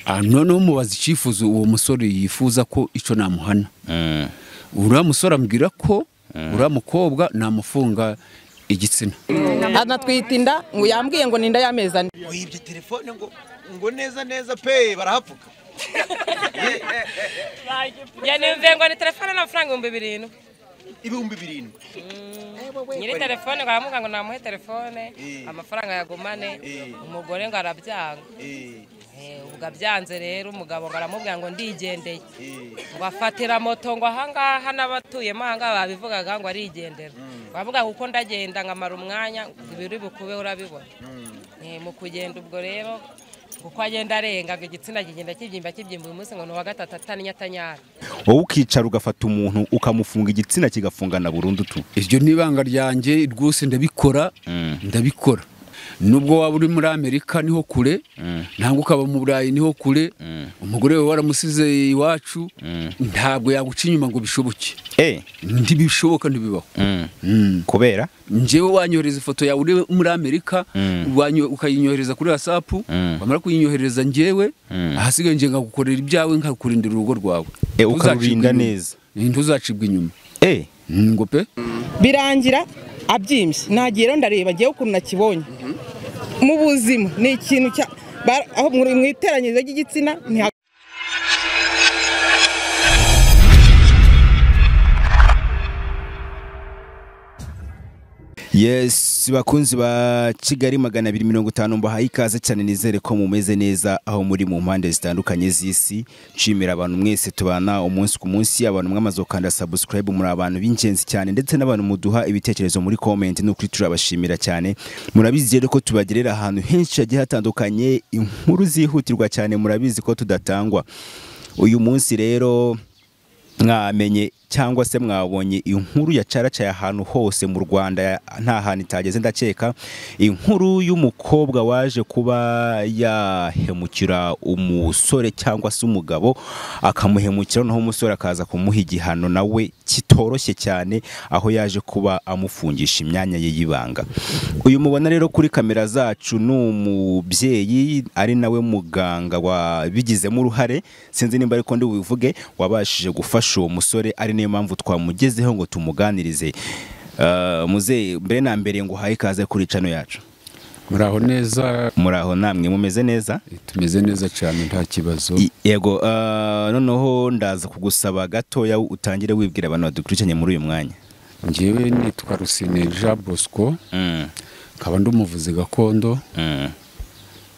Ah, noneho mubaza icyifuzo uwo musore yifuza ko icyo namuhana uriya musore ambwira ko uriya mukobwa namufunga igitsina anatwita inda ngo yambwiye ngo ni inda y'amezi ane wibye telefone ngo ngo neza neza pe barahapfuka yanimve ngo ni telefone n'amafaranga ibihumbi birindwi ibihumbi birindwi nyiri telefone ngo aramuga ngo namuhe telefone Eh. amafaranga yagumane Eh. umugore ngo arabyanga Eh, Eh, ubwo abyanze rero umugabo ngo aramubwira ngo ndigendeye eh, ngo afatira moto ngo ahangaha n'abatuyemo ahangaha babivugaga ngo arigendera bavuga kuko ndagenda ngamara umwanya ibiri bukube urabibona mm. Eh, mu kugenda ubwo rero kuko agenda arenga ngo igitsina kigenda kibyimba kibyimba uyu munsi ngo ni uwa gatatu ataninyatanyara wowe ukicara ugafata umuntu ukamufunga igitsina kigafungana burundu tu iryo ni ibanga ryanjye rwose ndabikora ndabikora nubwo waba uri muri amerika niho kure ntabwo ukaba mu burayi niho kure umugore wawe waramusize iwacu ntabwo yaguca inyuma ngo bishoboke eh ntibishoboka ntibibaho Mm. kubera njyewe wanyohereza ifoto yawe uri muri amerika Mm. wanyo- ukayinyohereza kuri wasapu Mm. wamara kuyinyohereza njyewe Mm. ahasigaye njye nkagukorera ibyawe nkakurindira urugo rwawe Eh, ukarurinda Ntuzacibwa inyuma. neza. ntuzacibwa inyuma eh Mm, ngo pe birangira abyimbye nagiye rero ndareba ngewe ukuntu nakibonye mu buzima ni ikintu cya ba- aho mu- mu iteranyirizo ry'igitsina ntiha yes bakunzi ba kigali magana abiri mirongo itanu mbahaye ikaze cyane nizere ko mumeze neza aho muri mu mpande zitandukanye z'isi nshimira abantu mwese tubana umunsi ku munsi abantu mwamaze gukanda subscribe muri abantu b'ingenzi cyane ndetse n'abantu muduha ibitekerezo muri comment n'ukuri turabashimira cyane murabizi rero ko tubagerera ahantu henshi hagiye hatandukanye inkuru zihutirwa cyane murabizi ko tudatangwa uyu munsi rero mwamenye cyangwa se mwabonye inkuru ya caracaye ahantu hose mu rwanda nta hantu itageze ndakeka inkuru y'umukobwa waje kuba yahemukira umusore cyangwa se umugabo akamuhemukira noneho umusore akaza kumuha igihano nawe kitoroshye cyane aho yaje kuba amufungisha imyanya ye y'ibanga uyu mubona rero kuri kamera zacu ni umubyeyi ari nawe muganga wabigizemo uruhare sinzi nimba ariko ndi bubivuge wabashije gufasha uwo musore ari niyo mpamvu twamugezeho ngo tumuganirize Eh, muzehe mbere na mbere ngo uhaye ikaze kuri cano yacu muraho neza muri aho namwe mumeze neza tumeze neza cyane nta kibazo I- yego eh, noneho ndaza kugusaba gatoya utangire wibwira abantu badukurikiranye muri uyu mwanya njyewe nitwa rusine jean bosco nkaba ndi umuvuzi gakondo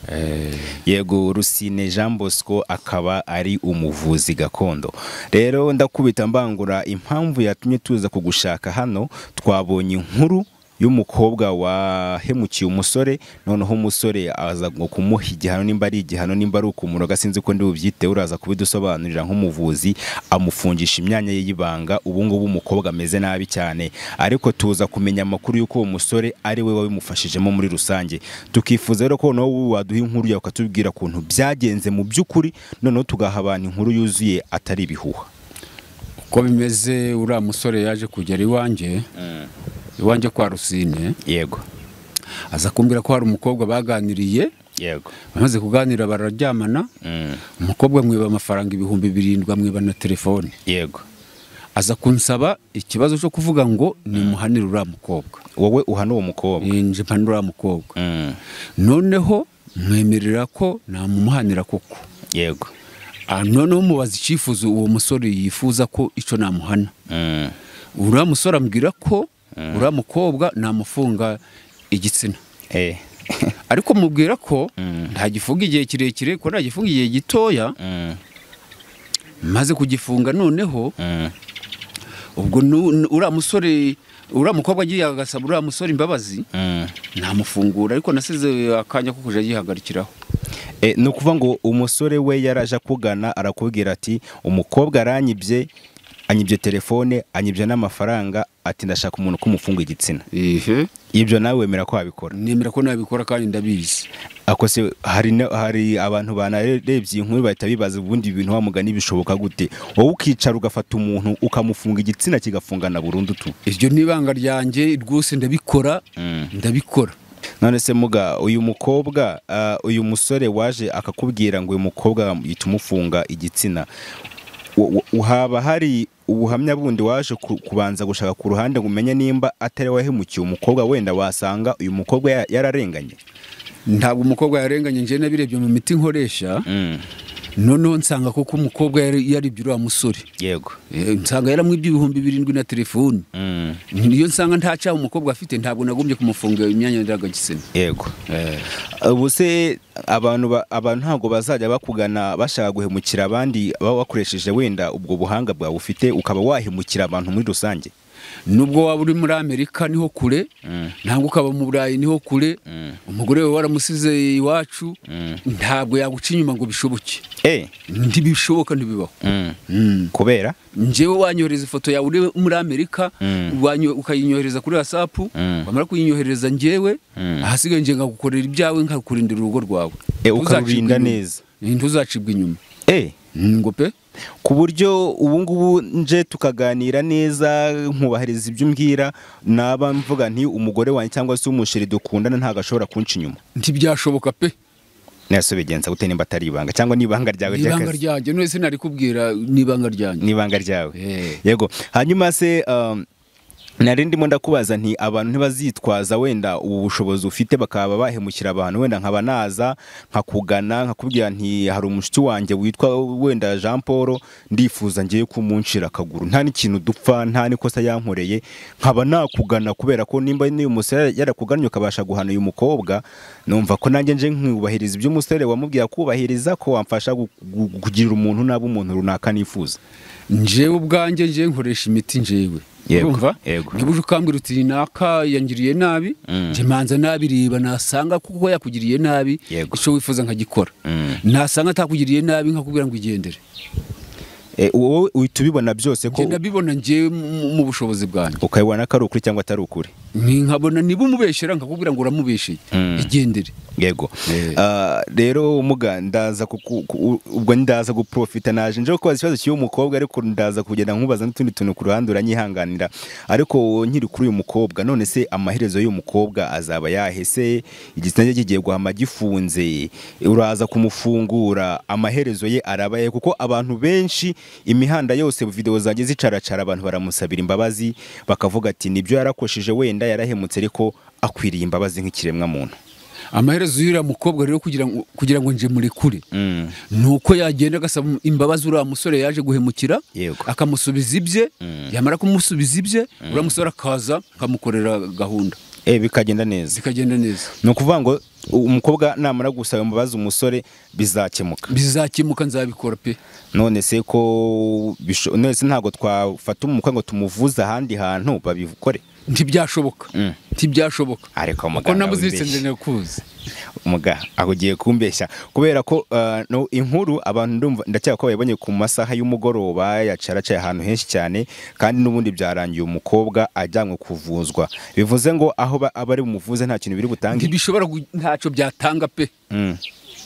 Eh, yego rusine jean bosco akaba ari umuvuzi gakondo rero ndakubita mbangura impamvu yatumye tuza kugushaka hano twabonye inkuru y'umukobwa wahemukiye umusore noneho umusore aza ngo kumuha igihano nimba ari igihano nimba ari ukumuroga sinzi ko ndi bubyite uraza kubidusobanurira nk'umuvuzi amufungisha imyanya ye y'ibanga ubu ngubu umukobwa ameze nabi cyane ariko tuza kumenya amakuru y'uko uwo musore ari we wabimufashijemo muri rusange tukifuza rero ko noneho wowe waduha inkuru yawe ukatubwira ukuntu byagenze mu by'ukuri noneho tugaha abantu inkuru yuzuye atari ibihuha uko bimeze uriya musore yaje kugera iwanjye iwanjye kwa rusine yego aza kumbwira ko hari umukobwa baganiriye yego bamaze kuganira bararyamana umukobwa amwiba amafaranga ibihumbi birindwi amwiba na telefone yego aza kunsaba ikibazo cyo kuvuga ngo nimuhanire uriya mukobwa wowe uhana uwo mukobwa nje mpanira uriya mukobwa noneho mwemerera ko namumuhanira koko yego Ah, noneho mubaza icyifuzo uwo musore yifuza ko icyo namuhana uriya musore ambwira ko uriya mukobwa namufunga igitsina eh ariko mubwira ko ntagifunga igihe kirekire ko ntagifunga igihe gitoya maze kugifunga noneho ubwo nu- nu- uriya musore uriya mukobwa agiye agasaba uriya musore imbabazi namufungura ariko nasize akanya ko kujya yihagarikiraho E, ni ukuvuga ngo umusore we yaraje akugana arakubwira ati umukobwa aranyibye anyibye telefone anyibye n'amafaranga ati ndashaka umuntu kumufunga igitsina ihe ibyo nawe wemera ko wabikora nemera ko nabikora kandi ndabizi ako se hari, na- hari abantu banarebye iyi nkuru bahita bibaza ubundi ibintu wamugani bishoboka gute wowe ukicara ugafata umuntu ukamufunga igitsina kigafungana burundu tu iryo ni ibanga ryanjye rwose ndabikora ndabikora none se muga uyu mukobwa ah, uyu musore waje akakubwira ngo uyu mukobwa yita umufunga igitsina u- u- haba hari ubuhamya bundi waje ku- kubanza gushaka ku ruhande ngo umenye nimba atari wahemukiye umukobwa wenda wasanga uyu mukobwa ya- yararenganye ntabwo umukobwa yarenganye njye nabirebye mu miti nkoresha noneho nsanga koko umukobwa yari- yaribye uriya musore yego Eh, nsanga yaramwibye ibihumbi birindwi na telefoni niyo nsanga nta cyaha umukobwa afite ntabwo nagombye kumufunga imyanya ndangagitsina yego ubu se abantu ba- abantu ntabwo bazajya bakugana bashaka guhemukira abandi baba bakoresheje wenda ubwo buhanga bwawe ufite ukaba wahemukira abantu muri rusange nubwo waba uri muri amerika niho kure ntabwo ukaba mu burayi niho kure umugore we waramusize iwacu ntabwo yaguca inyuma ngo bishoboke Eh, ntibishoboka ntibibaho Mm. kubera njyewe wanyohereza ifoto yawe uri muri amerika wanyo- ukayinyohereza kuri whatsapp wamara kuyinyohereza njyewe ahasigaye njye nkagukorera ibyawe nkakurindira urugo rwawe Eh, Ntuzacibwa ukarurinda inyuma. neza. ntuzacibwa inyuma Eh, Mm, ngo pe ku buryo ubu ngubu nje tukaganira neza nkubahiriza ibyo umbwira naba mvuga nti umugore wanjye cyangwa se umusheri dukundana ntabwo ashobora kunca inyuma ntibyashoboka pe nese bigenza gute nimba atari ibanga cyangwa ni ibanga ryawe ibanga ry'akazi ryanjye none se nari kubwira n'ibanga ryanjye ni ibanga ryawe Eh. yego hanyuma se um, nari ndimo ndakubaza nti abantu ntibazitwaza wenda ubu bushobozi ufite bakaba bahemukira abantu wenda nkaba naza nkakugana nkakubwira nti hari umushuti wanjye witwa wenda Jean Paul ndifuza ngiye kumunshira akaguru nta n'ikintu dupfa nta n'ikosa yankoreye nkaba nakugana kubera ko nimba n'uyu musore yarakugannye ukabasha guhana uyu mukobwa numva ko nanjye nje nkubahiriza ibyo umusore wamubwira kubahiriza ko wamfasha gu- gu- kugirira umuntu naba umuntu runaka nifuza njyewe ubwanjye njyewe nkoresha imiti njyewe Yego, Urumva? yego. Niba uje ukambwira uti naka yangiriye nabi njye manza nabireba nasanga kuko yakugiriye nabi Yego. icyo wifuza nkagikora nasanga atakugiriye nabi nkakubwira ngo igendere Eh, wowe uhita ubibona byose ko njye ndabibona njyewe mu- mu bushobozi bwanjye ukabibona ko ari ukuri cyangwa atari ukuri Ni nkabona niba umubeshyera nkakubwira ngo uramubeshyeye igendere yego Eh. Ah, rero umuga ndaza kuku- ku- ubwo ndaza guprofita naje nje kubaza ikibazo cy'uyu mukobwa ariko ndaza kugenda nkubaza n'utundi tuntu ku ruhande uranyihanganira ariko nkiri kuri uyu mukobwa none se amaherezo y'uyu mukobwa azaba yahese igitsina cye kigiye guhama gifunze uraza kumufungura amaherezo ye arabaye kuko abantu benshi imihanda yose video zanjye zicaracara abantu baramusabira imbabazi bakavuga ati nibyo yarakosheje wenda yarahemutse ariko akwiriye imbabazi nk'ikiremwa muntu amaherezo y'uriya mukobwa rero kugira ngo kugira ngo nje murekure ni uko yagenda agasaba imbabazi uriya musore yaje guhemukira Yego. akamusubiza ibye yamara kumusubiza ibye uriya musore akaza akamukorera gahunda Eh, bikagenda neza zikagenda neza ni ukuvuga ngo u- umukobwa namara gusaba imbabazi umusore bizakemuka bizakemuka nzabikora pe none se ko bisho- none se ntabwo twafata umukwe ngo tumuvuze ahandi hantu babikore ntibyashoboka Mm. ntibyashoboka ariko kuko muganga namuziritse wibeshya. ndende kuzi muga ahugiye kumbeshya kubera ko uh, no, inkuru abantu ndumva ndacyeka ko bayibonye ku masaha y'umugoroba yacaracaye ahantu henshi cyane kandi n'ubundi byarangiye umukobwa ajyanwe kuvuzwa bivuze ngo aho ba- abari bumuvuze nta kintu biri butange ntibishobora gu- ntacyo byatanga pe Mm.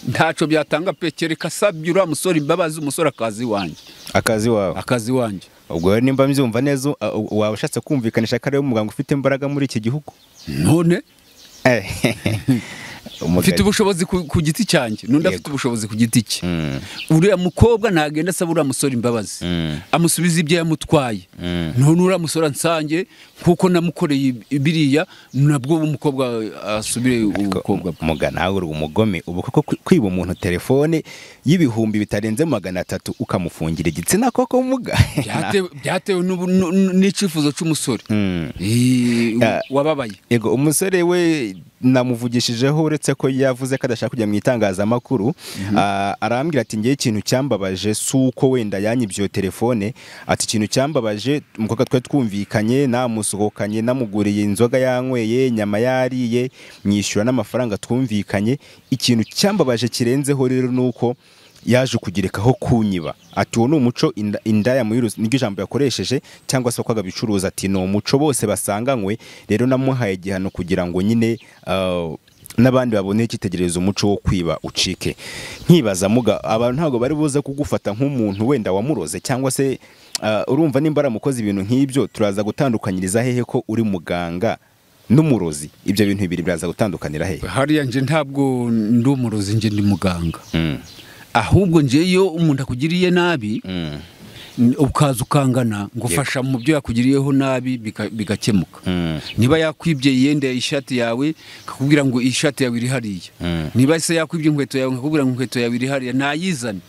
ntacyo byatanga pe kereka asabye uriya musore imbabazi umusore akazi iwanjye akazi wawe akazi iwanjye ubwo rero nimba mbyumva neza uh, uh, waba ushatse kumvikanisha ko ariwe muganga ufite imbaraga muri iki gihugu none Eh, umugabo. mfite ubushobozi ku, ku giti cyanjye n'undi afite ubushobozi ku giti cye uriya mukobwa ntagenda asaba uriya musore imbabazi amusubiza ibyo yamutwaye none uriya musore ansange kuko namukoreye biriya nabwo umukobwa asubire ubukobwa bwe muga nawe uri umugome ubu koko kwi- kwiba umuntu telefone y'ibihumbi bitarenze magana atatu ukamufungira igitsina koko muga Byate- byatewe n'ubu- n'u- n'u- n'icyifuzo cy'umusore Eh, u- Ya. wababaye yego umusore we namuvugishijeho uretse ko yavuze ko adashaka kujya mu itangazamakuru ah, arambwira ati ngewe ikintu cyambabaje si uko wenda yanyibye iyo telefone ati ikintu cyambabaje umukobwa twari twumvikanye namusohokanye namuguriye inzoga yanyweye inyama yariye mwishyura n'amafaranga twumvikanye ikintu cyambabaje kirenzeho rero ni uko yaje kugireka aho kunyiba ati uwo ni umuco inda- indaya muri rusange niryo ijambo yakoresheje cyangwa se kwanga bicuruza ati ni umuco bose basanganywe rero namuhaye igihano kugira ngo nyine ah, n'abandi babone icyitegererezo umuco wo kwiba ucike nkibaza muga abantu ntabwo bari buze kugufata nk'umuntu wenda wamuroze cyangwa se ah, urumva nimba aramukoze ibintu nk'ibyo turaza gutandukanyiriza hehe ko uri muganga n'umurozi ibyo bintu bibiri biraza gutandukanira he hariya nje ntabwo ndi umurozi nje ndi muganga ahubwo nje iyo umuntu akugiriye nabi n- ukaza ukangana ngo fasha mu byo yakugiriyeho nabi bika- bigakemuka Mm. niba yakwibye yenda ishati yawe akakubwira ngo ishati yawe iri hariya Mm. niba se yakwibye inkweto yawe akakubwira ngo inkweto yawe iri hariya ntayizane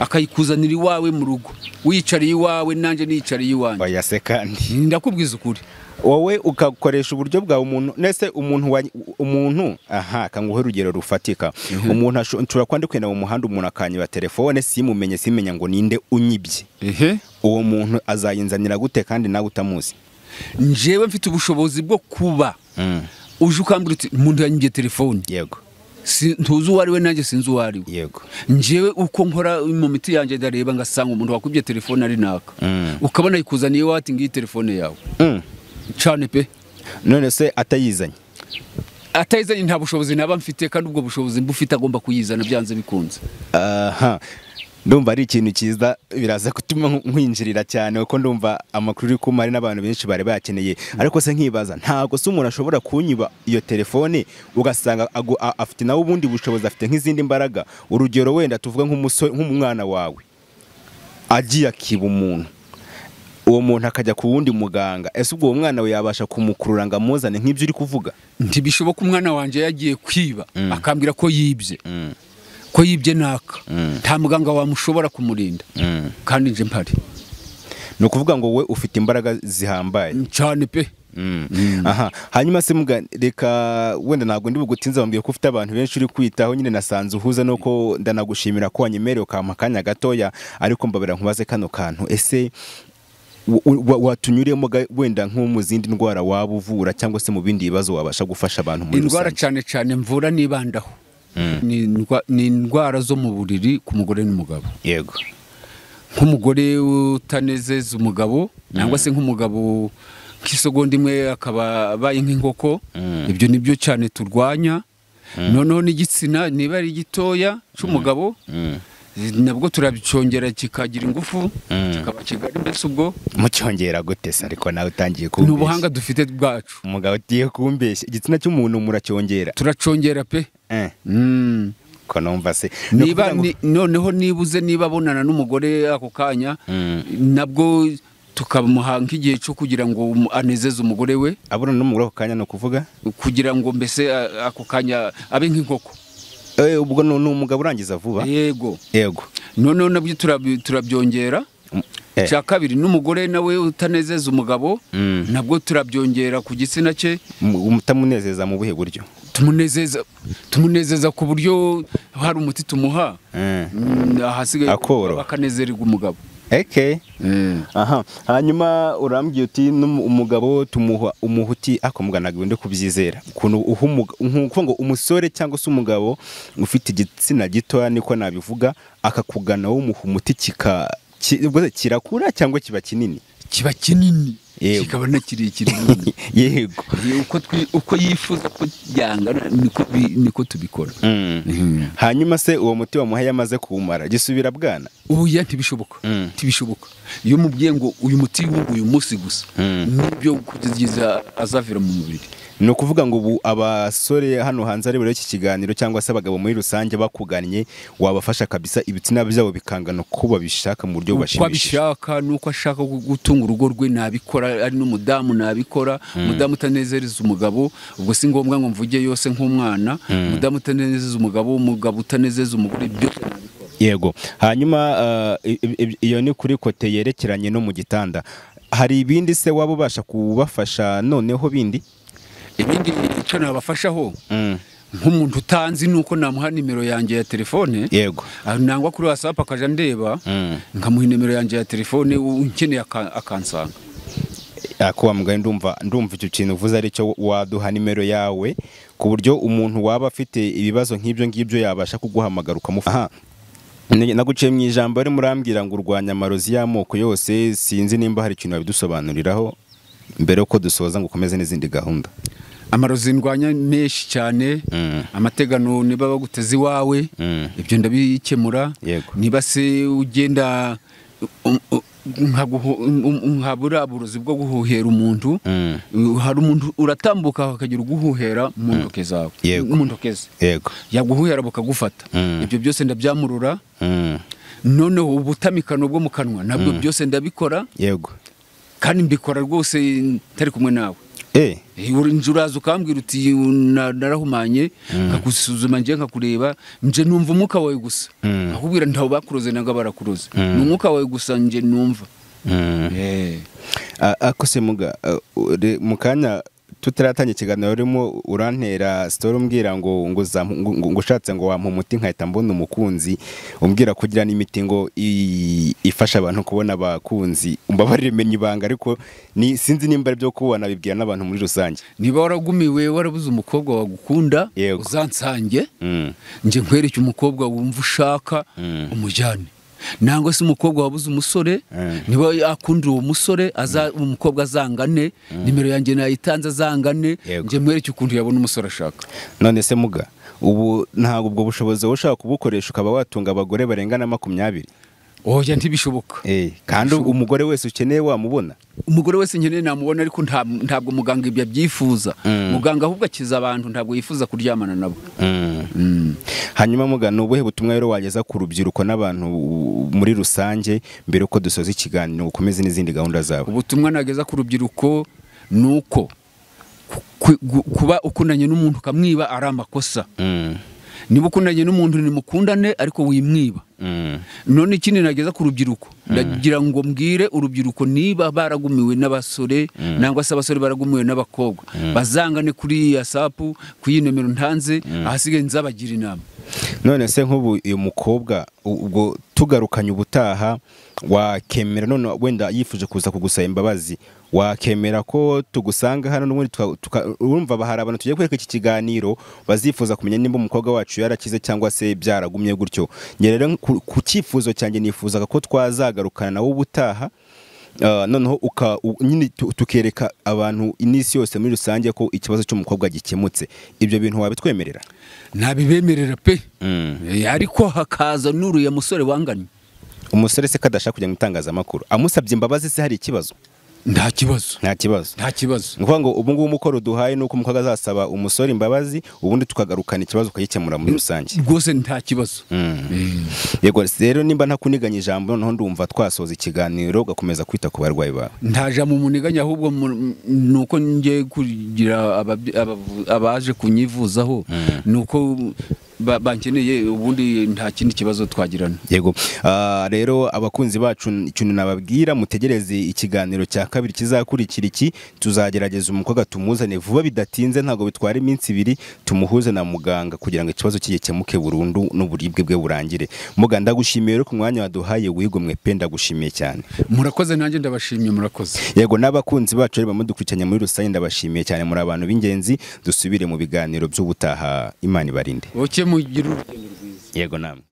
akayikuzanira iwawe mu rugo wiyicariye iwawe nanjye niyicariye iwanjye oya se kandi ndakubwiza ukuri wowe ugakoresha uburyo bwawe umuntu nese umuntu wa umuntu aha kanguhe urugero rufatika umuntu asho- nshobora kuba ndi kugenda mu muhanda umuntu akanyiba telefone simumenye simenya ngo ninde unyibye ehe uwo muntu azayinzanira gute kandi nawe utamuzi njyewe mfite ubushobozi bwo kuba uje ukambwira uti umuntu yanyibye telefone yego Si- ntuzi uwo ari we nanjye sinzi uwo ari we yego njyewe uko nkora mu miti yanjye ndareba ngasanga umuntu wakubye telefone ari naka Mm. ukabona yikuzaniye wati ngiyi telefone yawe Mm. cyane pe none se atayizanye atayizanye nta bushobozi naba mfite kandi ubwo bushobozi mbufite agomba kuyizana byanze bikunze aha ndumva ari ikintu cyiza biraza gutuma nkwinjirira cyane kuko ndumva amakuru uri kumara n'abantu benshi bari bakeneye ariko se nkibaza ntabwo se umuntu ashobora kunyiba iyo telefone ugasanga agu- a- afite nawe ubundi bushobozi afite nk'izindi mbaraga urugero wenda tuvuga nk'umusore nk'umwana wawe agiye akiba umuntu uwo muntu akajya ku wundi muganga ese ubwo uwo mwana we yabasha kumukurura ngo amuzane nk'ibyo uri kuvuga ntibishoboka umwana wanjye yagiye kwiba akambwira ko yibye ko yibye naka nta muganga wamushobora kumurinda kandi nje mpari ni ukuvuga ngo wowe ufite imbaraga zihambaye cyane pe aha hanyuma se muga reka wenda ntabwo ndi bugutinze bambwiye ko ufite abantu benshi uri kwitaho nyine nasanze uhuza nuko ndanagushimira ko wanyemereye ukampa akanya gatoya ariko mbabera nkubaze kano kantu ese wa- wa- watunyuriyemo ga- wenda nko mu zindi ndwara waba uvura cyangwa se mu bindi bibazo wabasha gufasha abantu muri indwara cyane rusange cyane mvura nibandaho ni indwa- ni indwara zo mu buriri ku mugore n'umugabo yego nk'umugore utanezeza umugabo cyangwa se nk'umugabo nk'isegonda imwe akaba abaye nk'inkoko ibyo ni byo cyane turwanya noneho n'igitsina niba ari gitoya cy'umugabo nabwo turacyongera kikagira ingufu kikaba kigari mbese ubwo mucyongera gute se ariko nawe utangiye ni kumbeshya ubuhanga dufite bwacu umugabo ugiye kumbeshya igitsina cy'umuntu muracyongera turacyongera pe eh Mm. ko numva se Ni niba ukuvuga ngo- ni- noneho nibuze niba abonana n'umugore ako kanya nabwo tukamuha nk'igihe cyo kugira ngo um- anezeze umugore we abona n'umugore ako kanya ni ukuvuga kugira ngo mbese a- ako kanya abe nk'inkoko Eh, ubwo ni ni umugabo urangiza vuba yego yego noneho nabyo turabi- turabyongera Eh. cya kabiri n'umugore nawe utanezeza umugabo Mm. nabwo turabyongera ku gitsina cye Mu- mutamunezeza mu buhe buryo tumunezeza tumunezeza ku buryo hari umuti tumuha Mm, ahasigaye Akoro. bakanezererwa umugabo eke aha hanyuma urambwiye uti n'umu- umugabo tumuha umuha uti ako muganaga ndi kubyizera ukuntu uha umuga- nk'uko ngo umusore cyangwa se umugabo ufite igitsina gitoya niko nabivuga akakugana wowe umuha umuti kika ki- ubwo se kirakura cyangwa kiba kinini kiba kinini Yego. kikaba na kirekire nyine. yego uko twi- uko yifuza ko yangana niko bi- niko tubikora hanyuma se uwo muti wamuhaye amaze kuwumara gisubira bwana oya ntibishoboka ntibishoboka iyo umubwiye ngo uyu muti w'ubu uyu munsi gusa nibyo kugeza azavira mu mubiri ni ukuvuga ngo ubu abasore hano hanze ari iki kiganiro cyangwa se abagabo muri rusange bakugannye wabafasha kabisa ibitsina byabo bikangana uko babishaka mu buryo uko bubashimishije abishaka n'uko ashaka gu- gutunga urugo rwe nabikora ari n'umudamu nabikora umudamu utanezereza umugabo ubwo si ngombwa ngo mvuge yose nk'umwana umudamu utanezereza umugabo umugabo utanezereza umugore byose nabikora yego hanyuma eh, i- i- i- iyo ni kuri kote yerekeranye no mu gitanda hari ibindi se waba ubasha kubafasha noneho bindi ibindi icyo nabafashaho nk'umuntu utanzi nuko namuha nimero yanjye ya telefone yego Ah, nangwa kuri wasapu akajya ndeba nkamuha nimero yanjye ya telefone u- unkeneye aka- akansanga kuba mugari ndumva ndumva icyo kintu uvuze ari cyo waduha nimero yawe ku buryo umuntu waba afite ibibazo nk'ibyo ngibyo yabasha kuguhamagara ukamufasha naguciye mu ijambo rero murambwira ngo urwanya amarozi y'amoko yose sinzi nimba hari ikintu wabidusobanuriraho mbere yuko dusoza ngo ukomeze n'izindi gahunda amarozi ndwanya menshi cyane amategano niba baguteze iwawe ibyo ndabikemura Yego. niba se ugenda u- u- nkaguho- um- um- nkabura uburozi bwo guhuhera umuntu Mm. Uh, hari umuntu uratambuka hakagira uguhuhera mu ntoke zawe Yego. mu ntoke ze yego yaguhuhera bukagufata Mm. ibyo byose ndabyamurura Mm. noneho ubutamikano bwo mu kanwa nabwo byose ndabikora yego kandi mbikora rwose ntari kumwe nawe Eh, Eh, uri- nje uraza ukambwira uti "Na- narahumanye nkagusuzuma nje nkakureba nje numva umwuka wawe gusa Mm. akubwira ntawe bakuroze nanga barakuroze Mm. ni umwuka wawe gusa nje numva mm. Eh. A- ako se muga a- ure- mu kanya tutaratangira ikiganiro urimo urantera sitori umbwira ngo ngo uzampu- ngo- ngo- ngo ushatse ngo wampa umuti nkahita mbona umukunzi umbwira ko ugira n'imiti ngo i- ifasha abantu kubona abakunzi mbabarire menya ibanga ariko ni sinzi nimba ari byo kubona bibwira n'abantu muri rusange niba waragumiwe warabuze umukobwa wagukunda Yego. uzansange Mm. nje nkwereke umukobwa wumva ushaka Mm. umujyane nangwa se umukobwa wabuze umusore Mm. niba akunda uwo musore aza umukobwa azangane nimero yanjye nayitanze azangane Yego. nje mwereke ukuntu yabona umusore ashaka none se muga ubu ntabwo ubwo bushobozi wowe ushaka kubukoresha ukaba watunga abagore barenga na makumyabiri oya ntibishoboka Eh, kandi umugore wese ukeneye wamubona umugore wese nkeneye namubona ariko nta- ntabwo muganga ibyo abyifuza Mm. muganga ahubwo akiza abantu ntabwo yifuza kuryamana nabo hanyuma muga ni ubuhe butumwa rero wageza ku rubyiruko n'abantu muri rusange mbere yuko dusoza ikiganiro ukomeze n'izindi gahunda zawe ubutumwa nageza ku rubyiruko ni uko ku- ku- kuba ukundanye n'umuntu ukamwiba ari amakosa Mm, niba ukundanye n'umuntu nimukundane ariko wimwiba mm, none ikindi nageza ku rubyiruko ndagira ngo mbwire urubyiruko niba baragumiwe n'abasore nangwa se abasore baragumiwe n'abakobwa bazangane kuri ya sapu ku iyi nomero ntanze ahasigaye nzabagira inama none se nk'ubu uyu mukobwa u- ubwo tugarukanye ubutaha wakemera none wenda yifuje kuza kugusaba imbabazi wakemera ko tugusanga hano n'ubundi tuka- tuka- urumva bahari abantu tugiye kwereka iki kiganiro bazifuza kumenya nimba umukobwa wacu yarakize cyangwa se byaragumye gutyo njye rero ku ku cyifuzo cyanjye nifuzaga ko twazagarukana nawe ubutaha Uh, noneho uka u- nyine tu- tukereka abantu inisi yose muri rusange ko ikibazo cy'umukobwa gikemutse ibyo bintu wabitwemerera ntabibemerera pe Mm. Eh, ariko hakaza n'uriya musore wanganye umusore se kadashaka kujya mu itangazamakuru amusabye imbabazi se hari ikibazo nta kibazo nta kibazo nta kibazo ni ukuvuga ngo ubu ngubu umukoro duhaye ni uko umukobwa azasaba umusore imbabazi ubundi tukagarukana ikibazo ukagikemura muri rusange rwose nta kibazo Eh, yego rero nimba ntakuniganya ijambo noneho ndumva twasoza ikiganiro ugakomeza kwita ku barwayi bawe nta jambo muniganya ahubwo mu- ni uko ngiye kugira ababyi- abavu- abaje kunyivuzaho ni uko ba- bankeneye ubundi nta kindi kibazo twagirana yego Ah, rero abakunzi bacu ikintu nababwira mutegereze ikiganiro cya kabiri kizakurikira iki tuzagerageza umukobwa tumuzane vuba bidatinze ntabwo bitwara iminsi ibiri tumuhuze na muganga kugira ngo ikibazo cye gikemuke burundu n'uburibwe bwe burangire muga ndagushimiye rero ku mwanya waduhaye wigomwe pe ndagushimiye cyane murakoze nanjye ndabashimye murakoze yego n'abakunzi bacu rero bamudukurikiranye muri rusange ndabashimiye cyane muri abantu b'ingenzi dusubire mu biganiro by'ubutaha imana ibarinde buke mugira urugendo yego namwe